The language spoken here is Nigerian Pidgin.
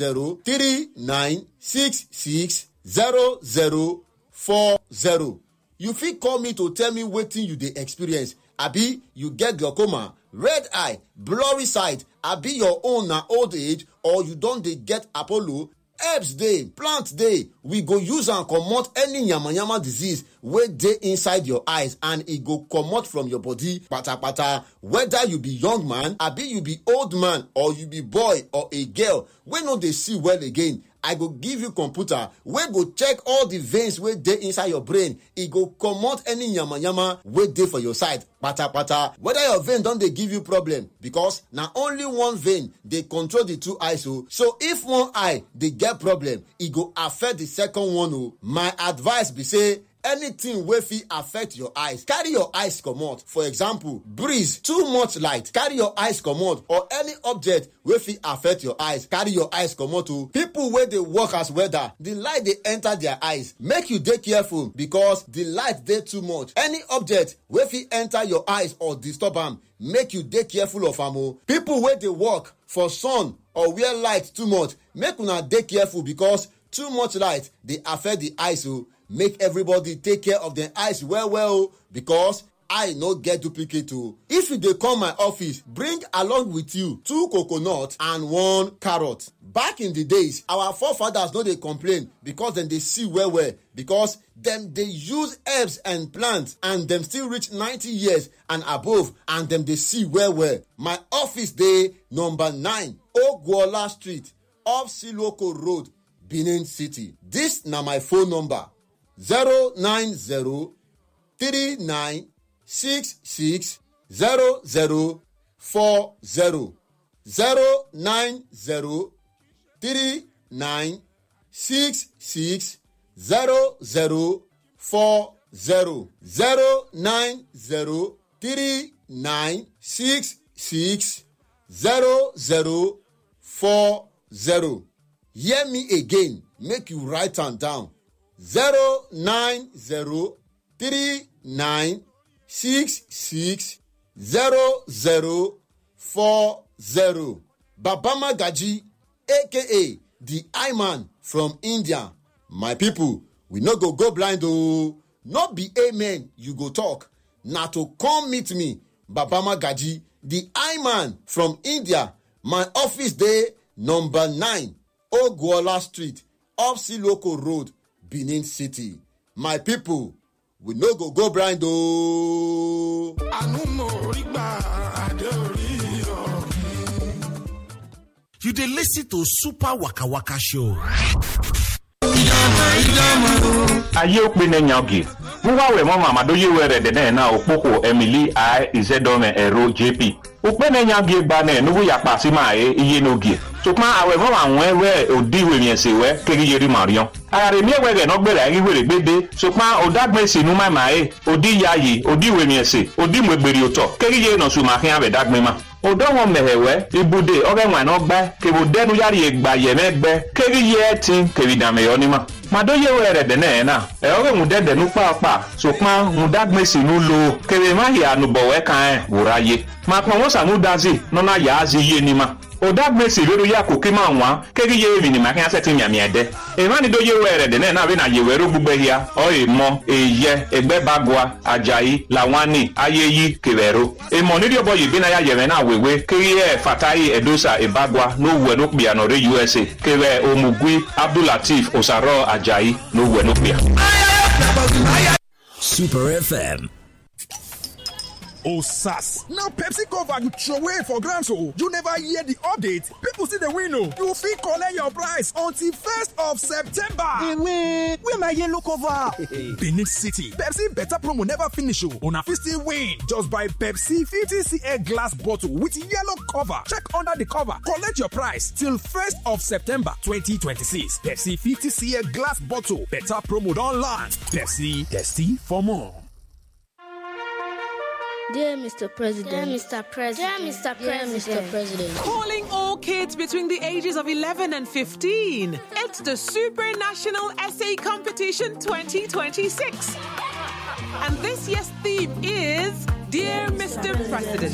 zero three nine six six zero zero four zero you fit call me to tell me wetin you dey experience abi you get glaucoma red eye blurry sight abi your own na old age or you don dey get apollo herbs dey plant dey we go use am comot any yamayama disease wey dey inside your eyes and e go comot from your body patapata whether you be young man abi you be old man or you be boy or a girl wey no dey see well again i go give you computer wey go check all the veins wey dey inside your brain e go comot any yamayama wey dey for your side patapata whether your vein don dey give you problem because na only one vein dey control the two eyes o so if one eye dey get problem e go affect the second one o my advice be say anything wey fit affect your eyes carry your eyes comot for example breeze too much light carry your eyes comot or any object wey fit affect your eyes carry your eyes comot o people wey dey work as welder the light dey enter their eyes make you dey careful because the light dey too much any object wey fit enter your eyes or disturb am make you dey careful of am o people wey dey work for sun or where light too much make una dey careful because too much light dey affect the eyes o make everybody take care of dem eyes well well o because eye no get duplicate o if you dey come my office bring along with you two coconut and one carrot back in the days our forefathers no dey complain because dem dey see well well because dem dey use herbs and plants and dem still reach 90 years and above and dem dey see well well my office dey number 9 ogwola street off siloko road benin city dis na my phone number 090 39 66 00 40 090 39 66 00 40 090 39 66 00 40 hear me again make you write am down zero nine zero three nine six six zero zero four zero baba magaji aka the eye man from india my people we no go go blind oo no be amen you go talk na to come meet me baba magaji the eye man from india my office dey number nine ogwola street off siloko road benin city my people we no go go blind ooo. àánú mo rí gbà adé orí yọ. You dey listen to Super Waka Waka Show. aye okpe ne nyagi muwa we mo mama do yewe re de na okpoko emily i izedome ero jp okpe ne nyagi gba ne nubu ya pa si ma e iye nogie sukuma awe mo ma won we odi we mi se we keri yeri marion ara mi ewe ge no gbere ayi were gbede sukuma odagbe si nu ma ma e odi yayi odi we mi se odi mo egberi oto keri ye no su ma hin abe dagbe ma odo wọn mẹhẹwẹ ibude ọgẹ wọn ẹnọ gbẹ kebo dẹnu yari egba yẹmẹ gbẹ keri yẹ ti keri dàmẹyọ ni ma màdó yẹ wẹ rẹ dẹnẹ yẹn náà ẹ ọgẹ ŋun dẹdẹ nu pàápàá sọpọn ŋun dàgbẹ sínú lo kebe má yẹ ànubọwẹ kan ẹ wòrà yẹ màkàn wọn sànú dazi nọnà yà á zi yé ni ma odagbesi lórí yà kò kí máa wá kérí yé èmi nìmọ̀ akínyà sẹ́tì mìàmì ẹ̀dẹ́ ìmánidó yé wẹ̀ rẹ̀ dẹ̀ náà bí na yèwẹ̀ ró gbogbo ẹ̀yà ọ̀yẹ̀ mọ èyẹ ẹgbẹ́ bagua ajayi lawani ayeyi kẹwẹ̀rọ ìmọ̀ nídìí ọ̀bọ yìí bí náà yà yẹ̀rẹ̀ náà wèwé kérí ẹ̀ fatayi ẹ̀dọ́sà ìbagua ló wẹ̀ ló pìyà nọ̀rẹ́ usa kẹwẹ̀ omugui abdulateef osaro ajayi ló wẹ̀ ló pìyà. Super FM. Oh, sass. Now Pepsi cover you throw away for grants, oh. You never hear the update. People see the win, oh. You fit collect your price until 1st of September. Ewe, where my yellow cover? Benin City. Pepsi better promo never finish, oh. Una fit still win. Just buy Pepsi 50cl glass bottle with yellow cover. Check under the cover. Collect your price till 1st of September 2026. Pepsi 50cl glass bottle. Better promo don land. Pepsi, thirsty for more. Dear Mr. President. Dear Mr. President. Dear Mr. President. Dear Mr. President. Calling all kids between the ages of 11 and 15. It's the Super National Essay Competition 2026. And this year's theme is Dear Mr. President.